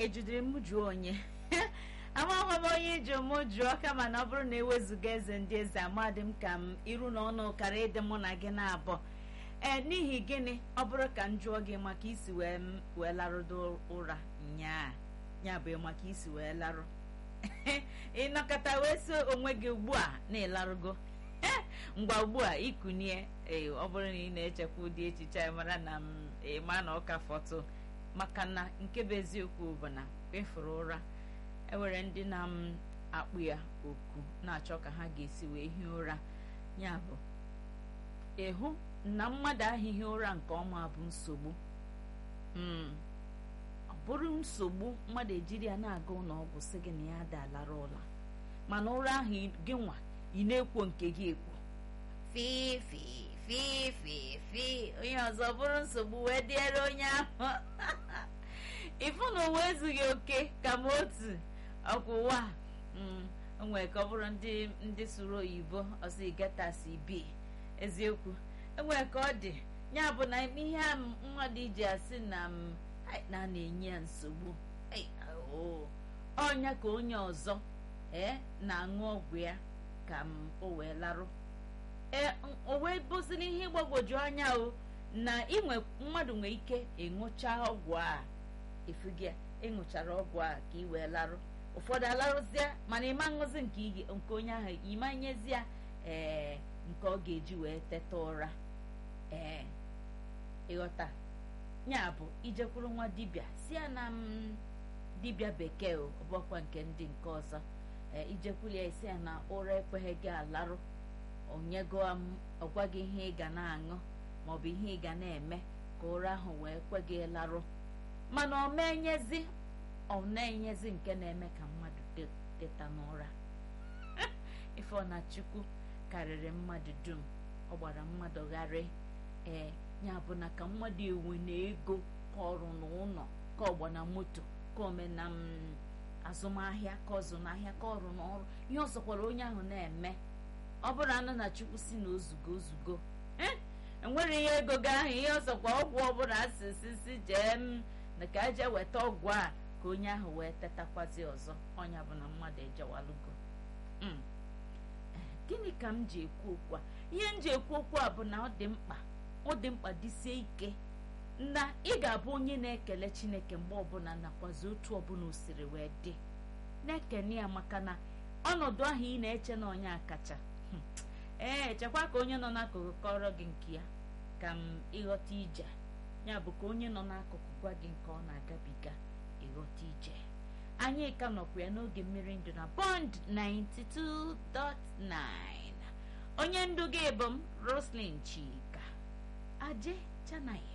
ejidere m jụọ onye amaghị m onye iji mụ jụọ kama na ọ bụrụ na ewezuga eze ndị eze amadị m ka m iru na ọnụ kara ịdị mụ na gị na-abụ ee n'ihi gịnị ọ bụrụ ka m jụọ gị maka isi wee m wee larụdo ụra nyaa ya bụ maka isi wee larụ ịnọkọta wee so onwe gị ugbu a na-ịlarụgo ngwa ugbu a ikunie ee ọ bụrụ na ị na-echekwa ụdị echiche a mara na m ịma na ụka fọtụ maka na nke bụ eziokwu bụ na efuru ụra ewere ndị na m akpụ ya oku na-achọ ka ha ga-esi wee hie ụra ya bụ ịhụ na mmadụ ahịhị ụra nke ọma bụ nsogbu ọ bụrụ nsogbu mmadụ ejiri ya na-aga ụlọ ọgwụ sị gị na ya dalara ụla mana ụra ahụ gị nwa ị na-ekwo nke gị ekwo fifi fifi fi onye ọzọ bụrụ nsogbu wee dịere onye ahụ ịfụ na ụwa ezughị oke ka m otu ọkwụwa onwere ka ọ bụrụ ndị ndị sụrụ oyibo ọsọ igetasi bi eziokwu enwere ka ọ dị ya bụ na ihe a mmadụ iji asị na m na na-enye ya nsogbu ọnya ka onye ọzọ ee na-aṅụ ọgwụ ya ka m o wee larụ ee o wee bụziri ihe ịgbagwoju anya o na inwe mmadụ nwere ike ịṅụcha ọgwụ a efugia ịṅụchara ọgwụ a ka ị wee larụ ụfọdụ alarụzie mana ịma ṅụzi nke nke onye ahụ ịma nyezi ya ee nke ọ ga-eji wee teta ụra ee ịghọta ya bụ ijekwuru nwa dibịa si ya na m dibịa bekee ọbọkwa nke ndị nke ọzọ ee ijekwuru ya isi ya na ụra ekweghị gị alarụ onyego ọgwa gị ihe ị ga na-aṅụ maọbụ ihe ị ga na-eme ka ụra ahụ wee kwe gị larụ mana ọ menyezi ọ na-enyezi nke na-eme ka mmadụ teta n'ụra ife na chukwu karịrị mmadụ dum ọ gbara mmadụ gharị ee ya bụ na ka mmadụ ewe na ego ka ọrụ n'ụlọ ka ọgba na moto ka ome na azụmahịa ka ọzụ n'ahịa ka ọrụ n'ọrụ ihe ọzọkwara onye ahụ na-eme ọ bụrụ anụ na chukwu si na ozugo ozugo enwere ihe ego gị ahụ ihe ọzọkwa ọgwụ ọbụla asịsị si jee m na ka eje weta ọgwụ a ka onye ahụ wee tetakwazi ọzọ ọnya bụ na mmadụ ejewalugo gịnị ka m ji ekwu okwu a ihe m ji ekwu okwu a bụ na ọ dị mkpa ọ dị mkpa dịsie ike na ị ga-abụ onye na-ekele chineke mgbe ọbụla nakwazi otu ọbụla o siri wee dị na-ekene ya maka na ọnọdụ ahụ ị na-eche na onye akacha ee chekwa ka onye nọ n'akụkụ kọrọ gị nke ya ka m ịghọta ije ya bụ ka onye nọ n'akụkụ gwa gị nke ọ na-agabiga ịghọta ije anyị ka nọkwa ya n'oge mmiri ndụ na bond 92.9 onye ndu gị bụ m roslyn chika aje chanaye